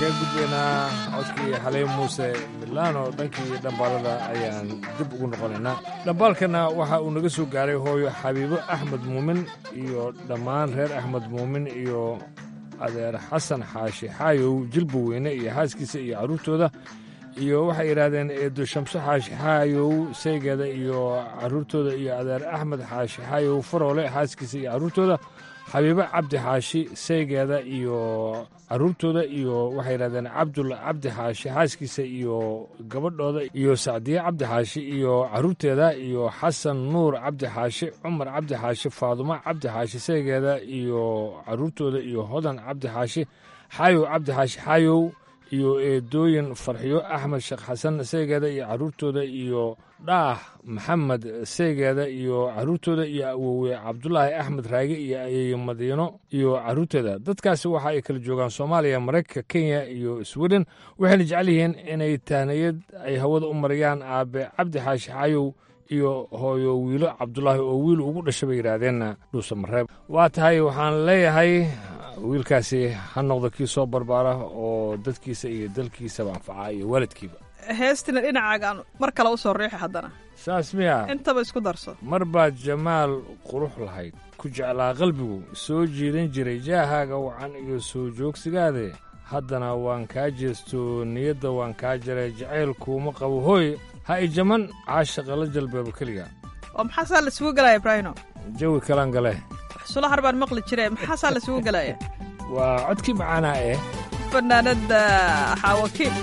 kaga gudbaynaa codkii xaley muuse milaano dhankii dhambaalada ayaan dib ugu noqonaynaa dhambaalkana waxa uu naga soo gaaray hooyo xabiibo axmed muumin iyo dhammaan reer axmed muumin iyo adeer xasan xaashi xaayow jilba weyne iyo xaaskiisa iyo carruurtooda iyo waxay yidhaahdeen eedo shamse xaashi xaayow saygeeda iyo carruurtooda iyo adeer axmed xaashi xaayow faroole xaaskiisa iyo carruurtooda xabiibo cabdi xaashi saygeeda iyo carruurtooda iyo waxay yidhahdeen cabdul cabdi xaashi xaaskiisa iyo gabadhooda iyo sacdiye cabdi xaashi iyo carruurteeda iyo xasan nuur cabdi xaashi cumar cabdi xaashi faadumo cabdi xaashi saygeeda iyo carruurtooda iyo hodan cabdi xaashi xaayow cabdi xaashi xaayow iyo eedooyin farxiyo axmed sheekh xasan saygeeda iyo carruurtooda iyo dhaah maxamed saygeeda iyo carruurtooda iyo awowe cabdulaahi axmed raage iyo ayeeye madiino iyo carruurteeda dadkaasi waxa ay kala joogaan soomaaliya maraykanka kenya iyo sweden waxayna jecel yihiin inay tahniyad ay hawada u marayaan aabe cabdi xaashi xaayow iyo hooyo wiilo cabdulaahi oo wiil ugu dhashay bay yidhaahdeenna dhuusa mareeb waa tahay waxaan leeyahay wiilkaasi ha noqdo kii soo barbaara oo dadkiisa iyo dalkiisaba anfaca iyo waalidkiiba heestina dhinacaagaan mar kale u soo riixi haddana saas miya intaba isku darso mar baad jamaal qurux lahayd ku jeclaa qalbigu soo jiidan jiray jaahaaga wacan iyo soo joogsigaade haddana waan kaa jeesto niyadda waan kaa jaray jacaylkuuma qabo hooy ha i jaman caashaqa la jalbeeba keliga oo maxaasaa la isugu gelaya ibraahino jawi kalaan gale xusula har baan maqli jire maxaasaa la isugu gelaya waa codkii macaanaa eh fanaanada xaawakiil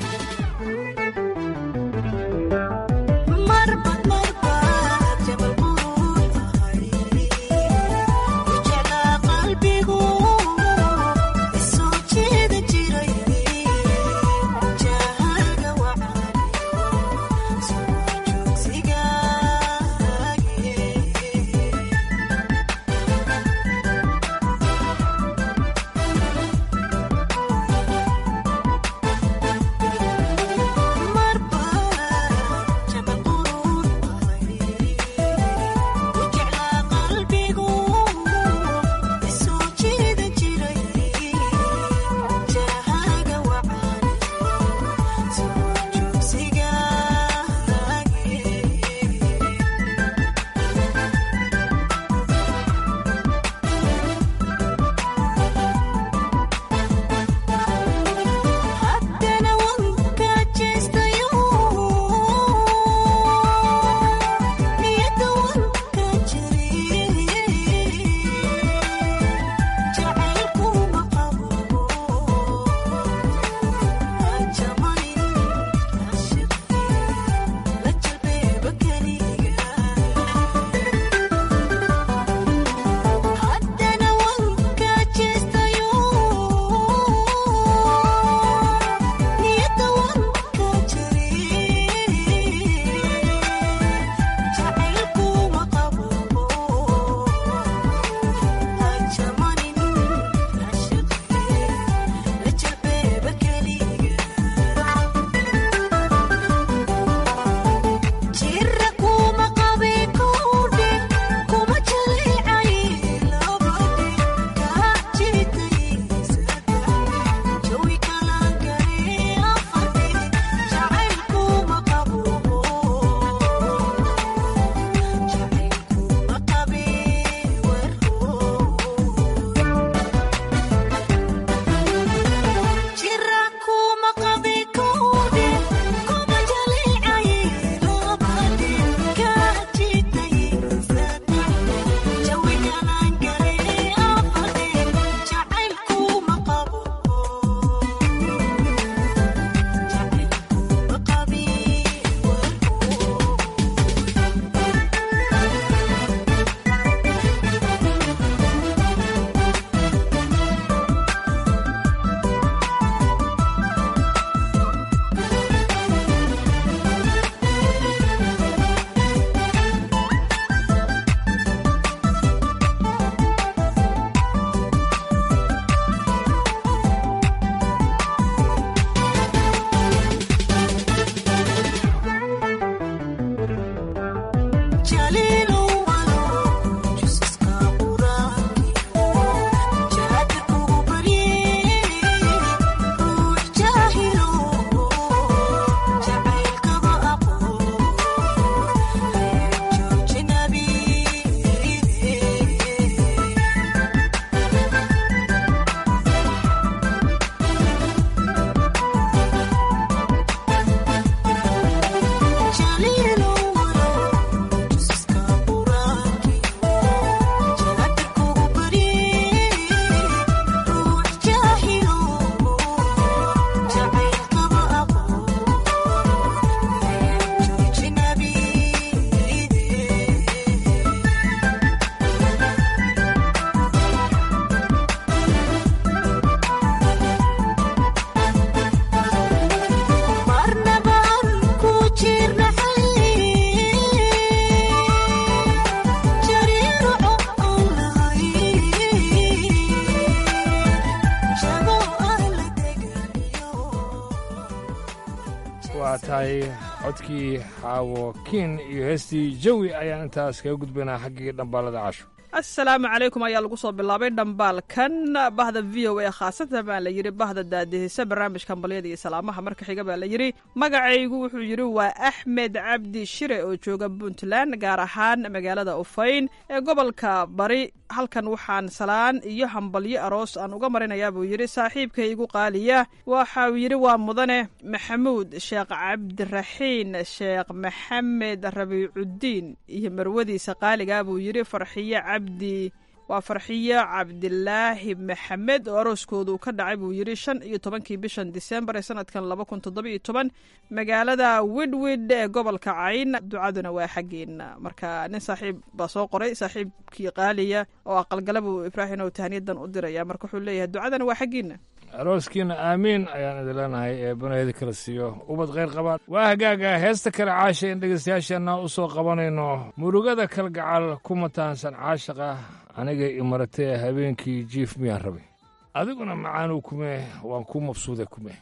tahay codkii xaawo kiin iyo heestii jawi ayaan intaas kaga gudbaynaa xaggii dhambaalada casho asalaamu calaykum ayaa lagu soo bilaabay dhambaalkan bahda v o a khaasatan baa la yidhi bahda daadihisa barnaamijka hambalyada iyo salaamaha marka xiga baa la yidhi magacaygu wuxuu yidhi waa axmed cabdi shire oo jooga puntland gaar ahaan magaalada ufayn ee gobolka bari halkan waxaan salaan iyo hambalyo aroos aan uga marinayaa buu yidhi saaxiibkaygu qaaliya waxau yidhi waa mudane maxamuud sheekh cabdiraxiin sheekh maxamed rabiicudiin iyo marwadiisa qaaliga buu yidhi farxiye cabdi waa farxiyo cabdilaahi maxamed oo arooskoodu ka dhacay buu yidhi shan iyo tobankii bishan disembar ee sanadkan laba kun toddoba iyo toban magaalada widwid ee gobolka cayn ducaduna waa xaggeena marka nin saaxiib baa soo qoray saaxiibkii qaaliya oo aqalgala buu ibraahim oo tahniyadan u diraya marka wuxuu leeyahay ducadana waa xaggeena arooskiina aamiin ayaan idin leenahay ee banahedi kala siiyo ubad khayr qabaan waa hagaaga heesta kale caasha in dhegaystayaasheenna u soo qabanayno murugada kalgacal ku mataansan caashaqa aniga imaratee habeenkii jiif miyaan rabay adiguna macaanuu kume waan ku mabsuuday kume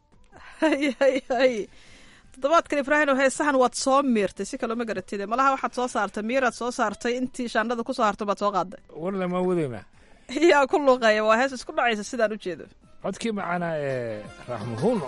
toddobaadkan ibraahim oo heesahan waad soo miirtay si kaloo ma garatide malaha waxaad soo saartay miiraad soo saartay intii shaandhada ku soo hartay baad soo qaaday warle maa wadaynaa yaa ku luuqeeya waa hees isku dhacaysa sidaan u jeedo codkii macaanaa ee raxmuhuuno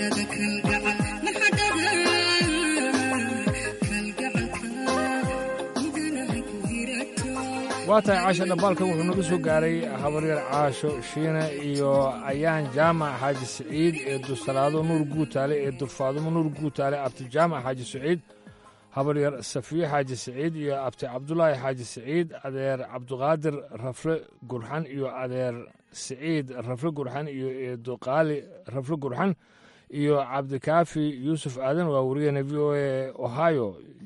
waa tahay caasha dhambaalka wuxuu naga soo gaaray habaryar caasho shiine iyo ayaan jaamac xaaji siciid eedu salaado nuur guutaale eedu faadumo nuur guutaale abti jaamac xaaji siciid habaryar safiye xaaji siciid iyo abti cabdulaahi xaaji siciid adeer cabduqaadir rafle gurxan iyo adeer siciid rafle gurxan iyo eedu qaali rafle gurxan iyo cabdikaafi yuusuf aadan waa wariyahena v o a ohio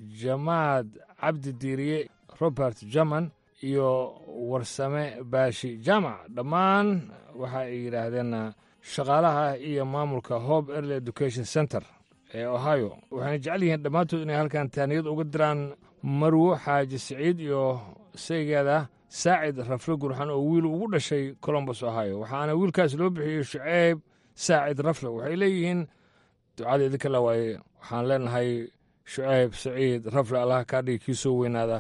jamaad cabdi diiriye robert german iyo warsame baashi jaamac dhammaan waxa ay yidhaahdeen shaqaalaha iyo maamulka hope early education center ee ohio waxayna jecel yihiin dhammaantood inay halkan taaniyad uga diraan marwo xaaji siciid iyo saygeeda saacid rafle gurxan oo wiil ugu dhashay colombus ohio waxaana wiilkaas loo bixiyey shuceyb saacid rafle waxay leeyihiin ducada idinka la waaye waxaan leenahay shuceyb saciid rafle allaha kaa dhigi kii soo weynaada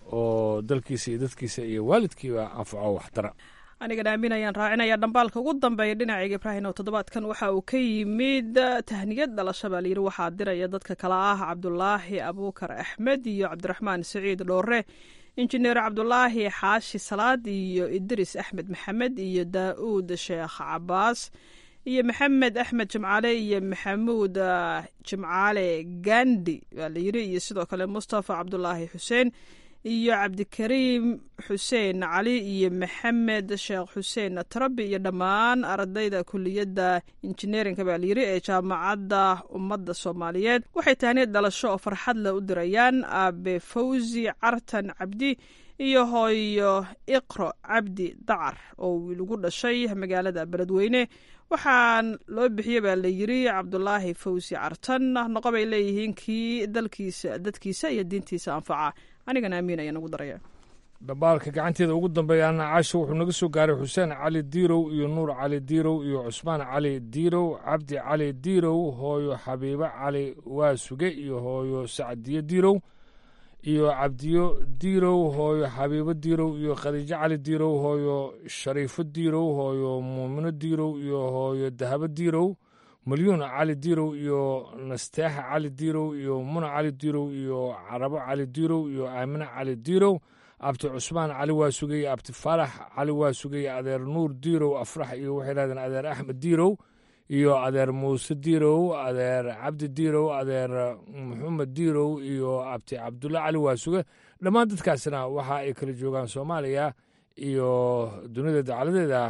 oo dalkiisa iyo dadkiisa iyo waalidkiiba anfaco waxtara anigan aamin ayaan raacinaya dhambaalka ugu dambeeya dhinacayga ibraahim oo toddobaadkan waxa uu ka yimid tahniyad dhalasho baa layidhi waxaa diraya dadka kale ah cabdulaahi abuukar axmed iyo cabdiraxmaan saciid dhoore injineer cabdulaahi xaashi salaad iyo idris axmed maxamed iyo daa'uud sheekh cabaas iyo maxamed axmed jimcaale iyo maxamuud jimcaale gandi baa layidhi iyo sidoo kale mustafa cabdulaahi xuseen iyo cabdikariim xuseen cali iyo maxamed sheekh xuseen tarabi iyo dhammaan ardayda kuliyadda injineerinka baa layidhi ee jaamacadda ummadda soomaaliyeed waxay tahniyad dhalasho oo farxad leh u dirayaan aabe fawsi cartan cabdi iyo hooyo iqro cabdi dacar oo wiil ugu dhashay magaalada beledweyne waxaan loo bixiyey baa layidhi cabdulaahi fawsi cartan noqo bay leeyihiin kii dalkiisa dadkiisa iyo diintiisa anfaca anigana amiin ayaan ugu daraya dhambaalka gacanteeda ugu dambeeyaana caasho wuxuu naga soo gaaray xuseen cali diirow iyo nuur cali diirow iyo cusmaan cali diirow cabdi cali diirow hooyo xabiibo cali waasuge iyo hooyo sacdiyo diirow iyo cabdiyo diirow hooyo xabiibo diirow iyo khadiijo cali diirow hooyo shariifo diirow hooyo muumino diirow iyo hooyo dahabo diirow malyuun cali diirow iyo nasteexa cali diirow iyo muna cali diirow iyo carabo cali diirow iyo aamine cali diirow abti cusmaan cali waa sugay abti faarax cali waa sugay adeer nuur diirow afrax iyo waxay dhahdeen adeer axmed diirow iyo adeer muuse diirow adeer cabdi diirow adeer maxamed diirow iyo abti cabdulle cali waa suge dhammaan dadkaasina waxa ay kala joogaan soomaaliya iyo dunida dacaladeeda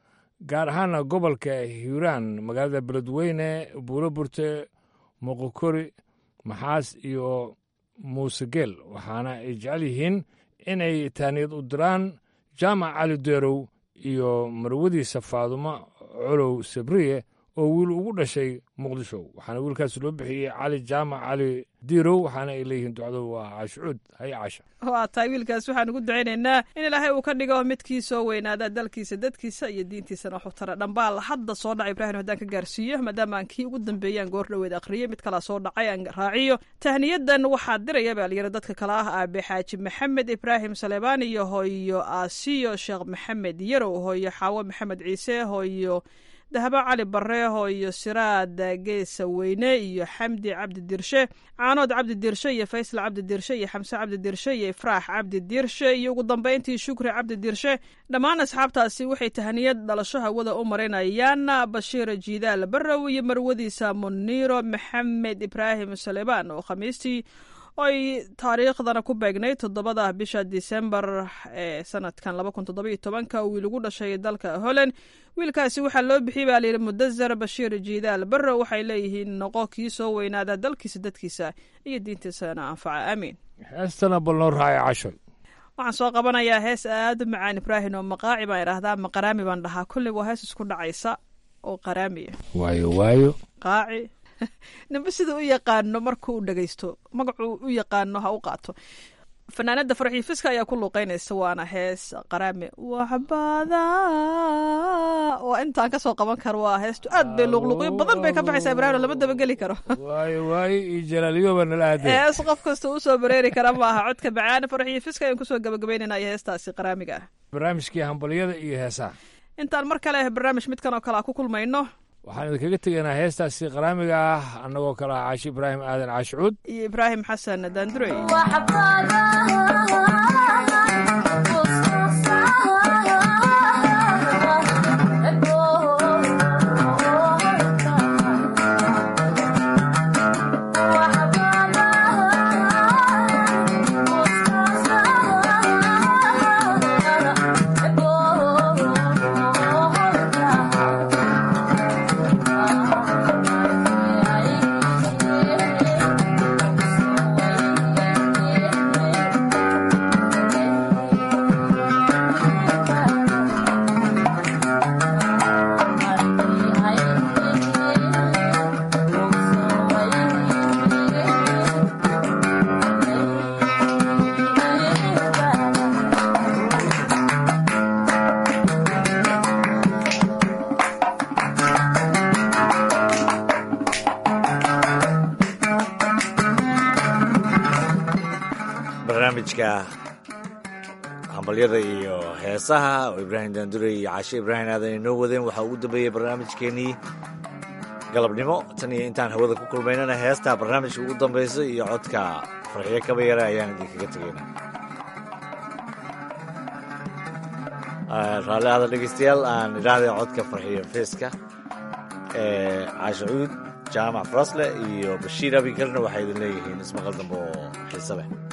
gaar ahaana gobolka hiiraan magaalada beledweyne buuro burte moqokori maxaas iyo muuse geel waxaana ay jecel yihiin inay taaniyad u diraan jaamac cali deerow iyo marwadiisa faadumo colow sabriye oo wiil ugu dhashay muqdisho waxaana wiilkaas loo bixiyey cali jaamac cali diirow waxaana ay leeyihiin ducdu waa caashucuud hay caasha waa tahay wiilkaas waxaan ugu ducaynaynaa in ilaahay uu ka dhigo midkii soo weynaada dalkiisa dadkiisa iyo diintiisana waxu tara dhambaal hadda soo dhacay ibraahim haddaan ka gaarsiiyo maadaama aan kii ugu dambeeyaan goor dhoweed akhriyey mid kalaa soo dhacay aan raaciyo tahniyadan waxaa diraya baa layidhi dadka kale ah aabe xaaji maxamed ibraahim saleebaan iyo hooyo aasiyo sheekh maxamed yarow hooyo xaawo maxamed ciise hooyo dahabo cali bareeho iyo siraad geesa weyne iyo xamdi cabdi dirshe caanood cabdi dirshe iyo faysal cabdi dirshe iyo xamse cabdi dirshe iyo ifraax cabdi dirshe iyo ugu dambeyntii shukri cabdi dirshe dhammaan asxaabtaasi waxay tahaniyad dhalasho hawada u marinayaan bashiir jiidaal barow iyo marwadiisa muniiro maxamed ibraahim saleebaan oo khamiistii oy taariikhdana ku beegnay toddobada bisha disembar ee sanadkan laba kun toddobiyo tobanka wiil ugu dhashay dalka holland wiilkaasi waxaa loo bixiyey baa layidhi mudazar bashiir jiidaal barrow waxay leeyihiin noqo kii soo weynaada dalkiisa dadkiisa iyo diintiisana anfaca aamiin heestana bal noo raacay cashoy waxaan soo qabanayaa hees aad u macaan ibraahim oo maqaaci baan idhaahdaa maqaraami baan dhahaa kulli waa hees isku dhacaysa oo qaraamiya waayo waayo qaaci ninba sida u yaqaano markuu u dhagaysto magacuu u yaqaano ha u qaato fanaanada farxii fiska ayaa ku luuqeynaysa waana hees qaraame waxbada waa intaan kasoo qaban karo waa heestu aad bay luuqluuqyo badan bay ka baxaysaa ibraahim lama dabageli karo waayo waayo iyo jalaaliyoba nala aadeen hees qof kasta usoo bareeri kara maaha codka macaan farxii fiska ayaan kusoo gabagabeynayna iyo heestaasi qaraamiga ah barnaamijkii hambalyada iyo heesaha intaan mar kale barnaamij midkan oo kale a ku kulmayno waxaan idinkaga tegaynaa heestaasi qaraamiga ah annagoo kale ah caashi ibraahim aadan caashicuud iyo ibraahim xasan daandurey barnaamijka hambalyada iyo heesaha oo ibraahim daandure iyo cashe ibraahim aadan inoo wadeen waxaa ugu dambeeyey barnaamijkeenii galabnimo tan iyo intaan hawada ku kulmaynana heestaa barnaamijka ugu dambaysa iyo codka farxiyo kaba yara ayaan idinkaga tegayna raalli ahda dhegeystayaal aan idhaahday codka farxiyo feeska caashacuud jaamac farasle iyo bashiir abikarna waxay idin leeyihiin ismaqal dambe oo xiise leh